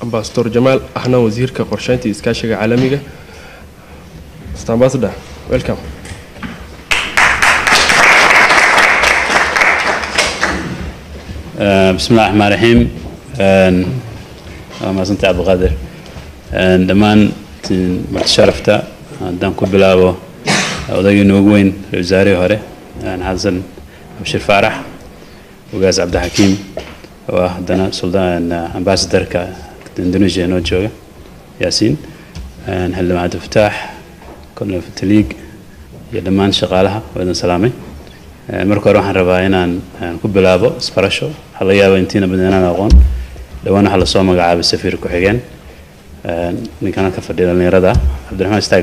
ambasador jamaal ahna wasiirka qorsheynta iyo iskaashiga caalamiga mr ambassador welcome بسم الله الرحمن الرحيم ما سنت عبد القادر دمان مرت شرفتا دان ku bilaabo odagii noogu weyn wasaarihii hore xasan abshir faarax ugaas cabdixakiim oo ah haddana suldaan ambassadorka indonesia noo jooga yaasiin xildhibaan cabdifataax kolonel fataliig iyo dhammaan shaqaalaha waa idin salaamay marka hore waxaan rabaa inaan ku bilaabo isbarasho waxaa laga yaaba intiina badan inaan aqoon dhowaan waxaa lasoo magacaabay safiir ku-xigeen ninkan halka fadhiya dhallinyarada cabdiraxmaan istaag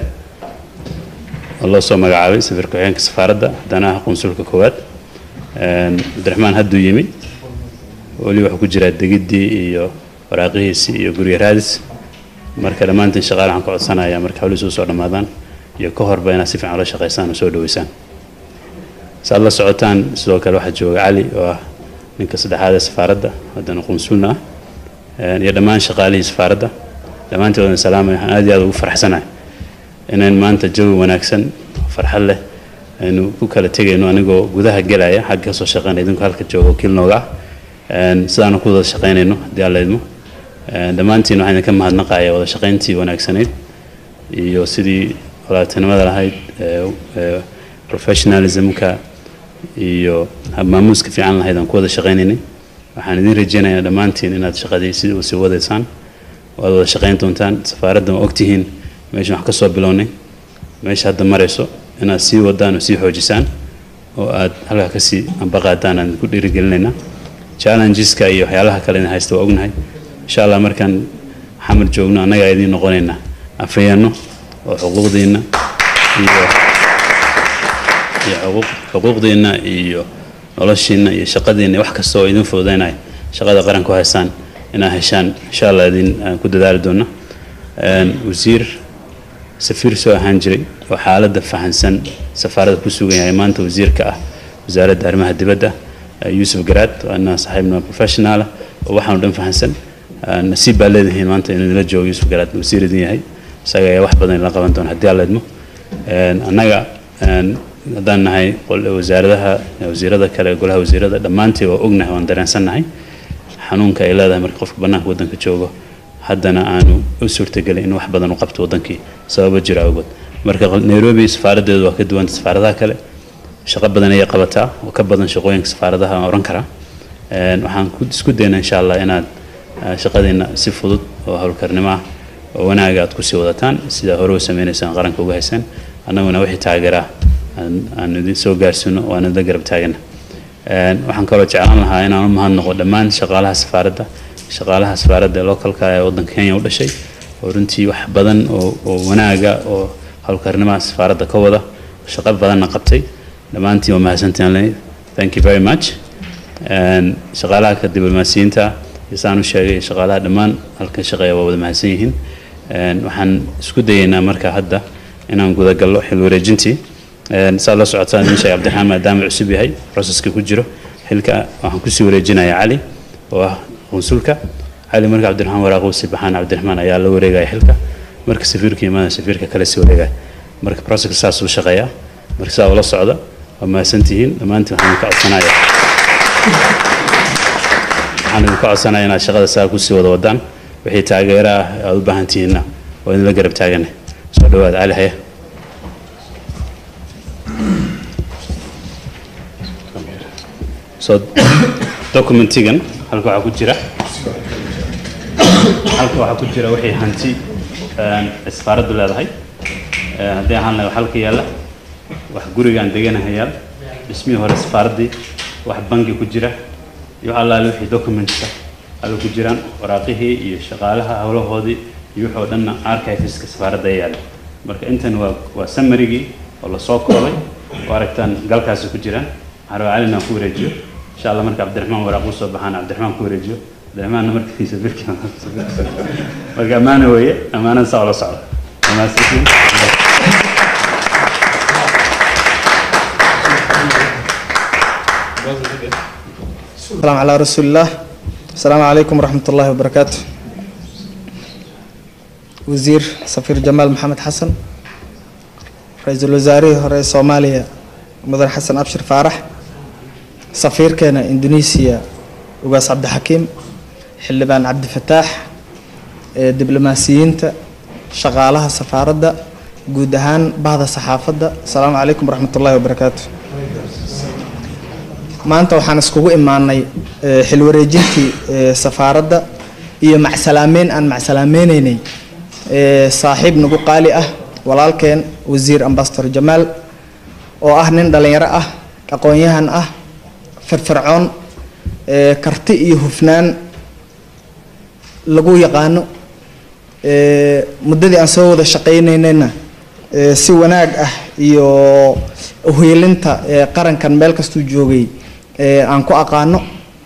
oo loo soo magacaabay safiir ku-xigeenka safaaradda haddana ah qunsulka koowaad cabdiraxmaan hadduu yimi weli wuxuu ku jiraa degiddii iyo waraaqihiisii iyo guryo raadis marka dhammaantiin shaqaale waxaan ka codsanayaa marka hawlihiisu usoo dhammaadaan iyo ka horba inaad si fiican ula shaqaysaan oo soo dhaweysaan saad la socotaan sidoo kale waxaa jooga cali oo ah ninka saddexaad ee safaaradda haddana qunsulna ah iyo dhammaan shaqaalihii safaaradda dhammaantood waan salaamay waxaan aad iyo aad ugu faraxsanahay inayn maanta jawi wanaagsan farxad leh aynu ku kala tegayno anigoo gudaha gelaya xagga kasoo shaqeynaya idinku halka jooga wakiil nooga ah sidaanu ku wada shaqeynayno haddii alla idmo dhammaantiin waxaan idinka mahadnaqaya wada shaqeyntii wanaagsanayd iyo sidii walaaltinimada lahayd professionalismka iyo maamuuska fiican lahayd aan ku wada shaqaynaynay waxaan idiin rajeynayaa dhammaantiin inaad shaqadii si sii wadaysaan waad wada shaqayn doontaan safaaradda waa ogtihiin meeshan wax ka soo bilownay meesha hadda marayso inaad sii wadaan oo sii xoojisaan oo aad halkaa kasii ambaqaadaan aan ku dhiirigelinaynaa challengeska iyo waxyaalaha kale in haysta waa ognahay insha allah markaan xamar joogno annagaa idiin noqonaynaa afayeenno oo xuquuqdiinna iyo iyo xuquuq xuquuqdiinna iyo noloshiinna iyo shaqadiinna wax kasta oo idin fududaynaya shaqada qaranku haysaan inaad heshaan insha allah idin aan ku dadaali doona wasiir safiir soo ahaan jiray oo xaaladda fahansan safaaradda ku sugan yahay maanta wasiirka ah wasaaradda arrimaha dibadda yuusuf garaad waana saaxiibna professionaala oo waxaanu dhan fahansan nasiib baa leedihiin maanta inuu idinla joogo yuusuf garaad wasiir idin yahay isaga ayaa wax badan la qaban doona haddii alla idmo annaga haddaan nahay wasaaradaha wasiirada kale golaha wasiirada dhammaantii waa ognahay waan dareensannahay xanuunka ay leedahay marka qofka bannaanka waddanka joogo haddana aanu u suurtagelin in wax badan u qabto waddankii sababo jira awgood marka nairobi safaaraddeedu waa ka duwanta safaaradaha kale shaqo badan ayay qabataa oo ka badan shaqooyinka safaaradaha aan oran karaa waxaan isku daynaa insha allah inaad shaqadiina si fudud oo howlkarnimo ah oo wanaaga aad kusii wadataan sidaa hore u sameynaysaan qaranka uga haysaan annaguna wixii taageeraa aan idin soo gaarsiino waan idin garab taagana waxaan kaloo jeclaan lahaa inaan u mahadnaqo dhammaan shaqaalaha safaaradda shaqaalaha safaaradda ee localka ee waddanka kenya u dhashay oo runtii wax badan oo oo wanaaga oo howlkarnimaha safaaradda ka wada shaqo badanna qabtay dhammaantiin waa mahadsantiin thank you very much shaqaalaha ka diblomaasiyiinta isaan u sheegay shaqaalaha dhammaan halka shaqeeya waa wada mahadsan yihiin waxaan isku dayaynaa marka hadda inaan gudagallo xil wareejintii saad la socotaan idin sheegay cabdiraxmaan maadaama cusub yahay proceska ku jiro xilka waxaan kusii wareejinayaa cali oo ah qunsulka cali marka cabdiraxmaan waraaqo sii baxaan cabdiraxmaan ayaa la wareegaya xilka marka safiirka imaada safiirka kale sii wareegaya marka proceska saas uu shaqeeyaa marka sidaa ula socda waa mahadsantihiin dhammaantiin waxaan ka codsanaya waxaan idinka codsanaya inaad shaqada saa kusii wada wadaan wixii taageero ah aad u baahan tihiinna waa idinla garab taagana soo dhawaad cali haya so documentigan halka waxaa ku jira halka waxaa ku jira wixii hanti safaaraddu leedahay haddii ahaan lahay halka yaalla wax gurigaan deganahay yaal dhismihii hore safaaraddii wax bangi ku jira iyo wax allaale wixii documentska halka ku jiraan waraaqihii iyo shaqaalaha howlahoodii iyo wixii oo dhanna archiveska safaaradda ay yaalla marka intan waa waa samarigii oo lasoo koobay oo aragtaan galkaasi ku jiraan waxaan rabaa calina ku wareejiyo insha allah marka cabdiraxmaan waraaq usoo baxaan cabdiraxmaan ku wareejiyo cabdiraxmaanna markiisa birkii marka ammaano weeye ammaanada saa ula socda wamaadsantiin السلام على رسول الله السلام عليكم ورحمة الله وبركاته wasiir safiir jamaal maxamed xasan ra-iisul wasaarihii hore ee soomaaliya mudan xasan abshir faarax safiirkeena indonesiya ugaas cabdixakiim xildhibaan cabdifataax ee diblomaasiyiinta shaqaalaha safaaradda guud ahaan bahda saxaafadda asalaamu calaykum waraxmat ullahi wabarakaatu maanta waxaan iskugu imaanay xilwareejintii safaaradda iyo macsalaameyn aan macsalaamayneynay saaxiib nagu qaali ah walaalkeen wasiir ambasador jamaal oo ah nin dhallinyaro ah aqoon-yahan ah firfircoon karti iyo hufnaan lagu yaqaano muddadii aan soo wada shaqaynaynayna si wanaag ah iyo uhiilinta qarankan meel kastuu joogay aan ku aqaano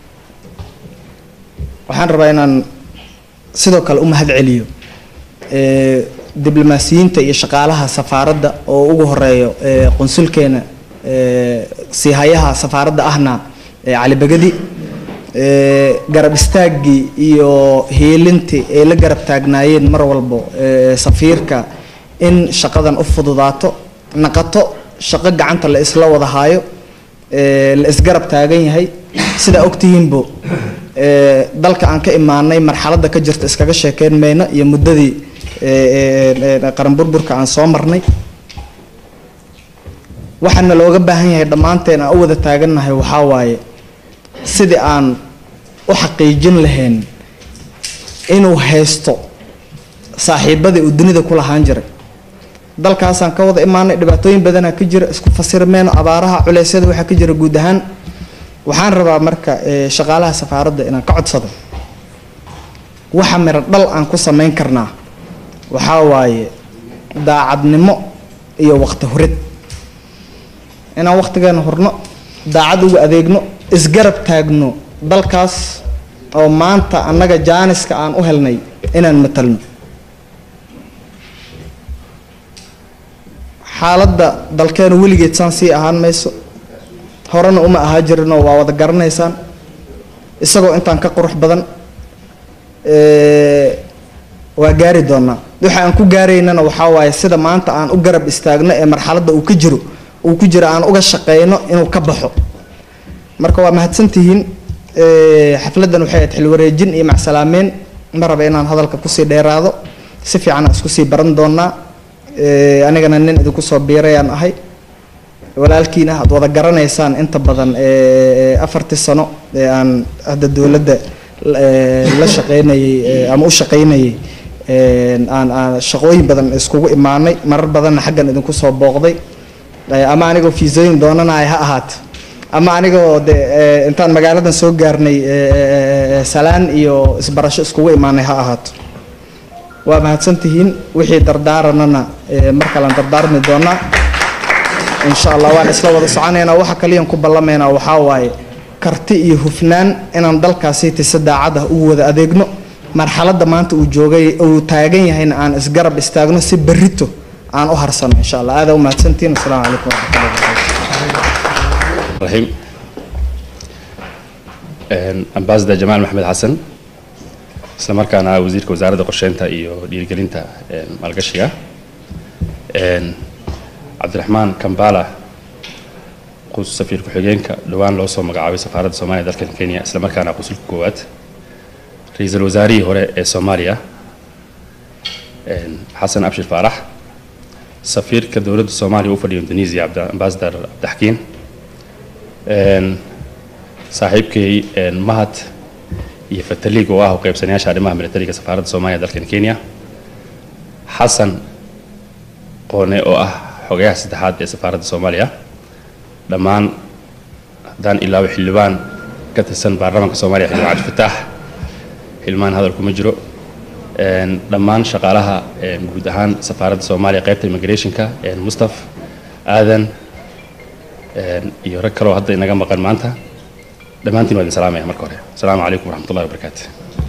waxaan rabaa inaan sidoo kale u mahad celiyo diblomaasiyiinta iyo shaqaalaha safaaradda oo ugu horeeyo qunsulkeena siihayaha safaaradda ahna cali begadi garab istaaggii iyo hiilintii ay la garab taagnaayeen mar walbo safiirka in shaqadan u fududaato naqato shaqo gacanta la isla wada haayo la isgarab taagan yahay sidaa ogtihiinbo dalka aan ka imaanay marxaladda ka jirta iskaga sheekeyn mayno iyo muddadii qaran burburka aan soo marnay waxaana looga baahan yahay dhammaanteen aan u wada taagannahay waxaa waaye sidii aan u xaqiijin lahayn inuu haysto saaxiibadii uu dunida ku lahaan jiray dalkaasaan ka wada imaanay dhibaatooyin badanaa ka jira isku fasirmeyno abaaraha culeysyada waxaa ka jira guud ahaan waxaan rabaa marka shaqaalaha safaaradda inaan ka codsado waxa miro dhal aan ku samayn karnaa waxaa waaye daacadnimo iyo waqti hurid inaan waqtigeena hurno daacad uga adeegno isgarab taagno dalkaas oo maanta annaga jaaniska aan u helnay inaan matalno xaaladda dalkeenu weligeed saan sii ahaan mayso horena uma ahaa jirinoo waa wada garanaysaan isagoo intaan ka qurux badan waa gaari doonaa waxa aan ku gaaraynana waxaa waaye sida maanta aan u garab istaagno ee marxaladda uu ka jiro uu ku jiro aan uga shaqeyno inuu ka baxo marka waa mahadsantihiin xafladdan waxay ahayd xilwareejin iyo macsalaameyn ma raba inaan hadalka kusii dheeraado si fiican aan isku sii baran doonaa anigana nin idinku soo biirayaan ahay walaalkiina aad wada garanaysaan inta badan afartii sano ee aan hadda dowladda la shaqeynayay ama u shaqeynayay aan aan shaqooyin badan iskugu imaanay marar badanna xaggan idinku soo booqday ama anigoo fiisooyin doonanaya ha ahaato ama anigoo de intaan magaaladan soo gaarnay salaan iyo isbarasho iskugu imaanay ha ahaato waa mahadsantihiin wixii dardaaranana mar kalean dardaarmi doonaa insha allah waan isla wada soconaynaa waxa kaliyan ku ballamaynaa waxaa waaye karti iyo hufnaan inaan dalkaasiti si daacad ah ugu wada adeegno marxaladda maanta uu joogay uu taagan yahayna aan isgarab istaagno si berrito aan u harsano insha allah aada u mahadsantihiin asalaamu calaykum waraxmatullahi wabarakatu raxiim ambassador jamaal maxamed xasan isla markaana wasiirka wasaaradda qorsheynta iyo dhiirigelinta maalgashiga cabdiraxmaan kambala qus safiir ku-xigeenka dhowaan loo soo magacaabay safaaradda soomaaliya dalkan kenya isla markaana qusulka koowaad ra-iisul wasaarihii hore ee soomaaliya xasan abshir faarax safiirka dowladda soomaaliya u fadhiya indonesia ambassador cabdixakiin saaxiibkay mahad iyo fataliig oo ah u qaybsanayaasha arrimaha militariga safaaradda soomaaliya dalkan kenya xasan qoone oo ah xogayaha saddexaad ee safaaradda soomaaliya dhammaan haddaan ilaabo xildhibaan ka tirsan baarlamaanka soomaaliya xildhibaan cabdifataax xildhibaan hadal kuma jiro dhammaan shaqaalaha guud ahaan safaaradda soomaaliya qaybta immigrationka mustaf aadan iyo rag kaloo hadda inaga maqan maanta dhammaantiin waa idin salaamaya marka hore asalaamu calaykum waraxmat ullahi wabarakaatu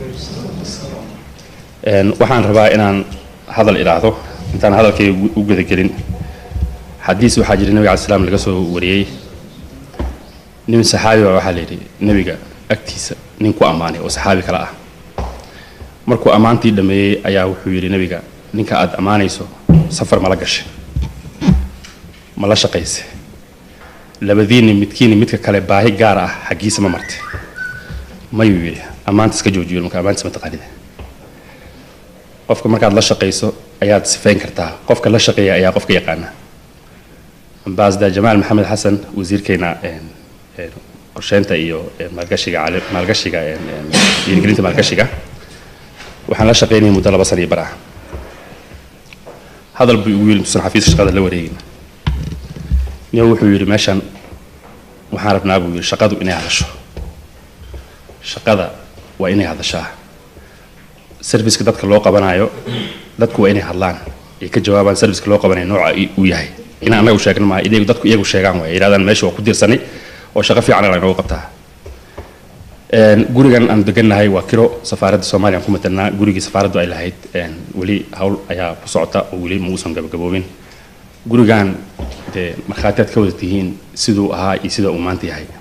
waxaan rabaa inaan hadal idhaahdo intaan hadalkayga u gudagelin xadiis waxaa jira nebiga alai slam laga soo wariyey nin saxaabi baa waxaa la yidhi nebiga agtiisa nin ku ammaanay oo saxaabi kale ah markuu ammaantii dhammeeyey ayaa wuxuu yidhi nebiga ninka aada ammaanayso safar mala gashay ma la shaqayse labadiinni midkiinni midka kale baahi gaar ah xaggiisa ma martay mayuu yidhi ammaanta iska joojiyo marka ammaantiis ma taqaanida qofka markaad la shaqayso ayaad sifayn kartaa qofka la shaqeeya ayaa qofka yaqaana ambassador jamaal maxamed xasan wasiirkeena qorsheynta iyo maalgashiga maalgashiga dhiirigelinta maalgashiga waxaan la shaqaynayay muddo laba sana iyo bar ah hadal buu igu yidhi intuusan xafiiska shaqada la wareegin niyo wuxuu yidhi meeshan waxaan rabnaa buu yidhi shaqadu inay hadasho shaqada waa inay hadashaa serviceka dadka loo qabanayo dadku waa inay hadlaan ay ka jawaabaan serviceka loo qabanayo nooca uu yahay in annaga u sheegna maaha iyagu dadku iyagu sheegaan waay yidhahdaan meesha waa ku dirsanay oo shaqo fiican la inoogu qabtaa gurigan aan degannahay waa kiro safaaradda soomaaliya aan ku matalnaa gurigii safaaraddu ay lahayd weli hawl ayaa ku socota oo weli ma uusan gabagaboobin gurigan dee markhaatiyaad ka wada tihiin siduu ahaa iyo sida uu maanta yahay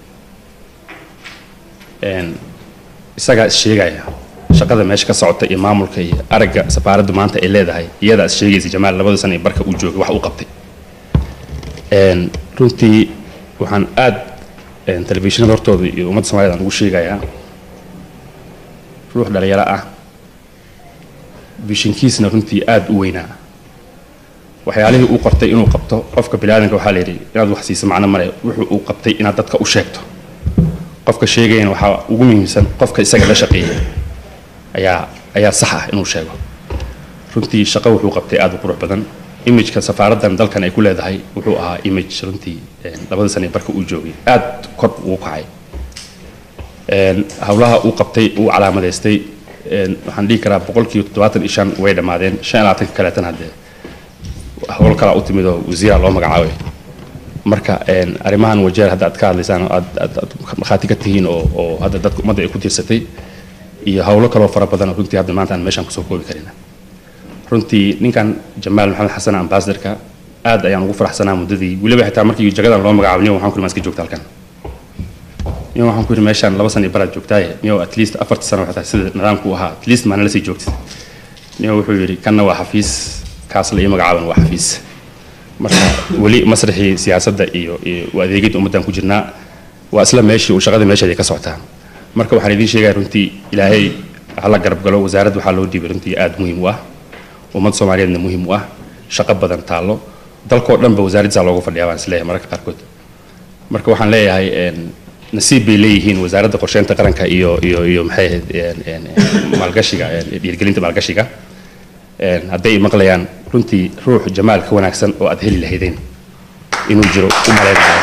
isagaa is sheegaya shaqada meesha ka socota iyo maamulka iyo aragga safaaraddu maanta ay leedahay iyadaa is sheegaysa jamaal labada sana ee barka uu joogay wax uu qabtay runtii waxaan aad telefishinada hortooda iyo ummadda somaliyed aan ugu sheegayaa ruux dhalinyaro ah bishinkiisna runtii aad u weynaa waxyaalihii uu qortay inuu qabto qofka biniaadanka waxaa la yidhi inaad wax siiso macno male wuxuu uu qabtay inaad dadka u sheegto qofka sheegayana waxaa ugu muhiimsan qofka isaga la shaqeeyay ayaa ayaa sax ah inuu sheego runtii shaqo wuxuu qabtay aad u qurux badan imageka safaaraddan dalkan ay ku leedahay wuxuu ahaa image runtii labada sana barka uu joogay aad kor ugu kacay howlaha uu qabtay uu calaamadaystay waxaan dhihi karaa boqolkiiba toddobaatan iyo shan way dhammaadeen shan iyo labaatanka kaleetan haddee howl kalaa u timid oo wasiira loo magacaabay marka arrimahan wajeer hadda aad ka hadlaysaan oo aad aad markhaati ka tihiin oo oo hadda dadka ummadda ay ku tiirsatay iyo howlo kaloo fara badan runtii hadda maanta aan meeshaan kusoo koobi karin runtii ninkan jamaal maxamed xasan ambasadorka aad ayaan ugu faraxsanaa muddadii weliba xitaa markii jagadan loo magacaabo niyo waxaan ku iska joogta halkan niyo waxaan ku yidhi meeshaan laba sana iyo baraad joogtaaye niyo at least afarta sano waxay tahay sida nidaamku ahaa at least maana la sii joogtid niyo wuxuu yidhi kanna waa xafiis kaas la ii magacaaban waa xafiis marka weli masraxii siyaasadda iyo iyo adeegidda ummaddan ku jirnaa waa isla meeshii uu shaqada meesheeda ka socotaa marka waxaan idiin sheegaya runtii ilaahay hala garab galo wasaaradda waxaa loo dhiibay runtii aad muhiim u ah ummad soomaaliyeedna muhiim u ah shaqo badan taallo dalkoo dhanba wasaaraddiisaa loogu fadhiyaa baan isleeyahay mararka qaarkood marka waxaan leeyahay nasiib bay leeyihiin wasaaradda qorsheynta qaranka iyo iyo iyo maxay ahayd maalgashiga dhiirgelinta maalgashiga hadday maqlayaan runtii ruux jamaal ka wanaagsan oo aad heli lahaydeen inuu jiro u malaynayo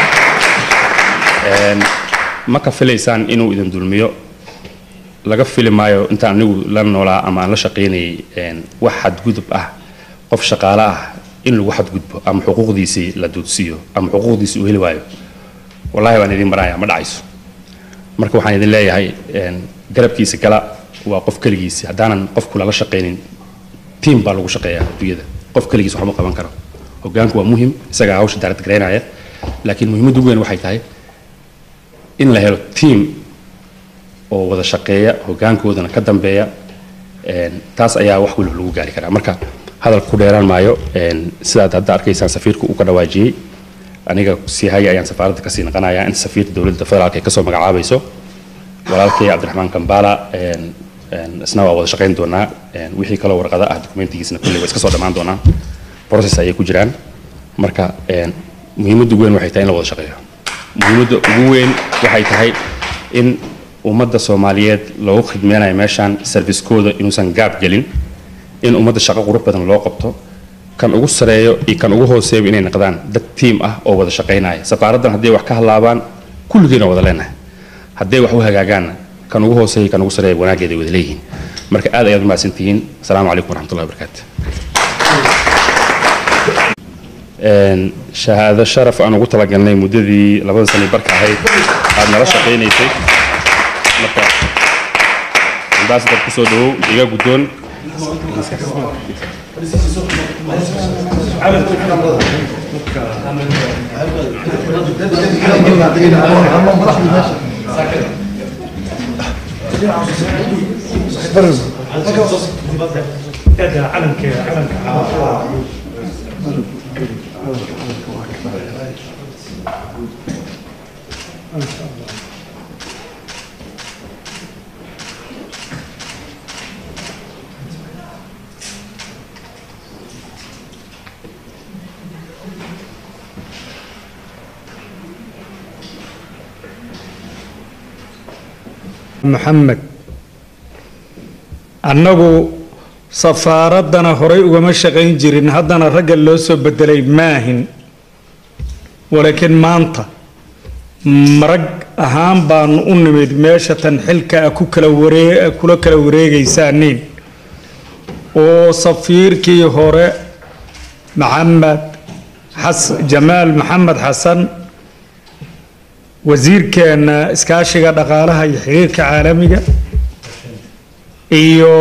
ma ka filaysaan inuu idin dulmiyo laga fili maayo intaan anigu la noolaa ama aan la shaqaynayay wax xadgudub ah qof shaqaale ah in lagu xadgudbo ama xuquuqdiisii la duudsiiyo ama xuquuqdiisii uu heli waayo wallahi waan idin maraya ma dhacayso marka waxaan idin leeyahay garabkiisa gala waa qof keligiisi haddaanan qofku lala shaqaynin tiim baa lagu shaqeeyaa adduunyada qof keligiis waxma qaban karo hogaanku waa muhim isagaa hawsha daarad garaynaya laakiin muhiimadda ugu weyn waxay tahay in la helo tiim oo wada shaqeeya hogaankoodana ka dambeeya taas ayaa wax waliba lagu gaari karaa marka hadalka ku dheeraan maayo sidaad hadda arkaysaan safiirku uu ka dhawaajiyey aniga sii haya ayaan safaaradda kasii naqanayaa inta safiirta dowladda federaalka ay kasoo magacaabayso walaalkay cabdiraxmaan kambala isna waa wada shaqayn doonaa wixii kaloo warqada ah dokumentigiisna kulley waa iska soo dhammaan doonaa process ayay ku jiraan marka muhiimadda ugu weyn waxay tahay in la wada shaqeeyo muhiimadda ugu weyn waxay tahay in ummadda soomaaliyeed loogu khidmeynayo meeshaan serviskooda inuusan gaab gelin in ummadda shaqo qurux badan loo qabto kan ugu sareeyo iyo kan ugu hooseeyo inay noqdaan dad tiim ah oo wada shaqaynaya safaaraddan hadday wax ka hadlaabaan kulligiina wada leenahay hadday wax u hagaagaanna kan ugu hooseeya kan ugu sareeya wanaaggeeda ay wada leeyihiin marka aad ayaad u mahadsantihiin asalaamu calaykum waraxmatullahi wabarakaatu shahaado sharaf aan ugu talagalnay muddadii labada sani barka ahayd aad nala shaqaynaysay marka ambaasadar kusoo dhawow iga guddoon maxamed annagu safaaraddana horay ugama shaqayn jirin haddana ragga loo soo bedelay maahin walaakiin maanta marag ahaan baanu u nimid meesha tan xilka a ku kala waree kula kala wareegaysaaniin oo safiirkii hore maxamed xas jamaal maxamed xasan wasiirkeena iskaashiga dhaqaalaha iyo xiriirka caalamiga iyo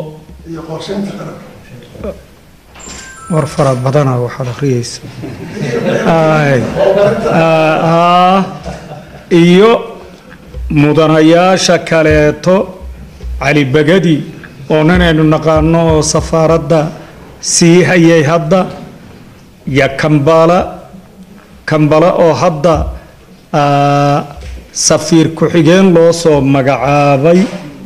war fara badana waxaad akhriyeysa Ay. Ah, iyo mudanayaasha kaleeto cali bagadi oo ninaynu naqaano oo safaaradda sii hayay hadda iyo kambala kambala oo hadda ah, safiir ku-xigeen loo soo magacaabay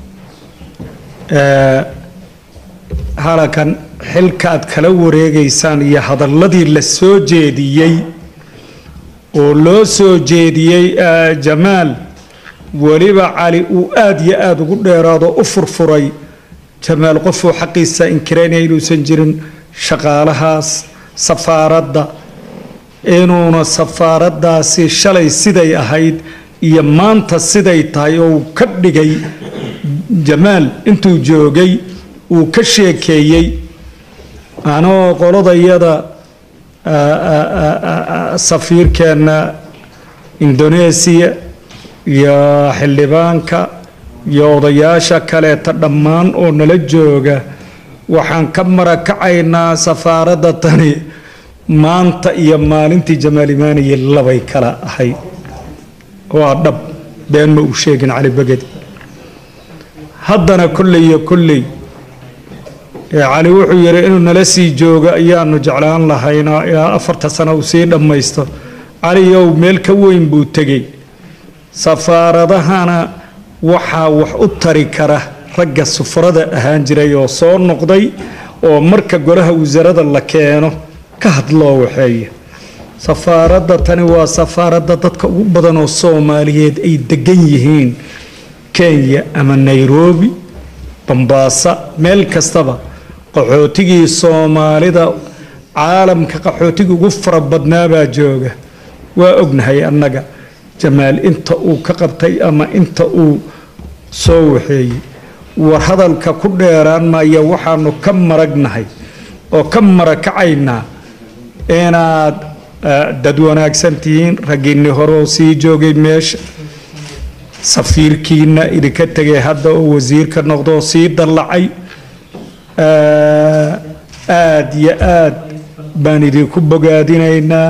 Eh, halakan xilka aad kala wareegaysaan iyo hadalladii la soo jeediyey oo loo soo jeediyey eh, jamaal weliba cali uu aad iyo aada ugu dheeraado u furfuray jamaal qofuu xaqiisa inkiraynaya inuusan jirin shaqaalahaas safaaradda inuuna safaaraddaasi shalay siday ahayd iyo maanta siday tahay oo uu ka dhigay jamaal intuu joogay uu ka sheekeeyey anoo qoladayada safiirkeenna indoneesiya iyo xildhibaanka iyo odayaasha kaleeta dhammaan oo nala jooga waxaan ka marakacaynaa safaaradda tani maanta iyo maalintii jamaal imaaniye labay kala ahayd waa dhab been ma uu sheegin cali begedi haddana kolley iyo kolley ee cali wuxuu yidhi inuu nala sii joogo ayaanu jeclaan lahaynaa ilaa afarta sano uu sii dhammaysto caliyow meel ka weyn buu tegey safaaradahana waxaa wax u tari kara ragga sufrada ahaan jiray oo soo noqday oo marka golaha wasaaradda la keeno ka hadloo waxeeya safaaradda tani waa safaaradda dadka ugu badan oo soomaaliyeed ay degan yihiin kenya ama nairobi bambaasa meel kastaba qaxootigii soomaalida caalamka qaxootigii ugu fara badnaa baa jooga waa ognahay annaga jamaal inta uu ka qabtay ama inta uu soo waxeeyey war hadalka ku dheeraan maaya waxaanu ka maragnahay oo ka marakacaynaa inaad eh, dad wanaagsan tihiin raggiinni hore oo sii joogay meesha safiirkiina idinka tegay hadda oo wasiirka noqdo oo sii dallacay aad iyo aad baan idinku bogaadinaynaa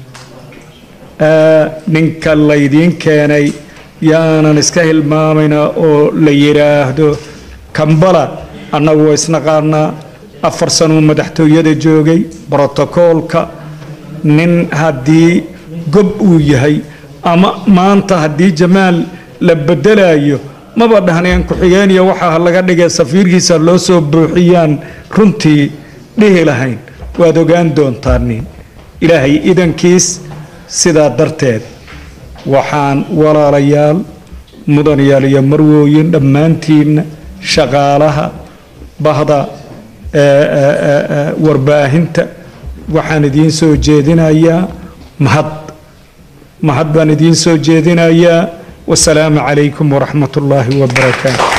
Eh, ninka laydiin keenay yaanan iska hilmaamaynaa oo la yidhaahdo kambala annagu waa isnaqaanaa afar sanuu madaxtooyada joogay brotokoolka nin haddii gob uu yahay ama maanta haddii jamaal la bedelayo maba dhahneen ku-xigeenaya waxaa laga dhigay safiirkiisa loo soo buuxiyaan runtii dhihi lahayn waad ogaan doontaaniin ilaahay idankiis sidaa darteed waxaan walaalayaal mudanayaal iyo marwooyin dhammaantiinna shaqaalaha bahda ee, ee, ee, ee, warbaahinta waxaan idiin soo jeedinayaa mahad mahad baan idiin soo jeedinayaa wasalaamu calaykum waraxmat ullaahi wabarakaatu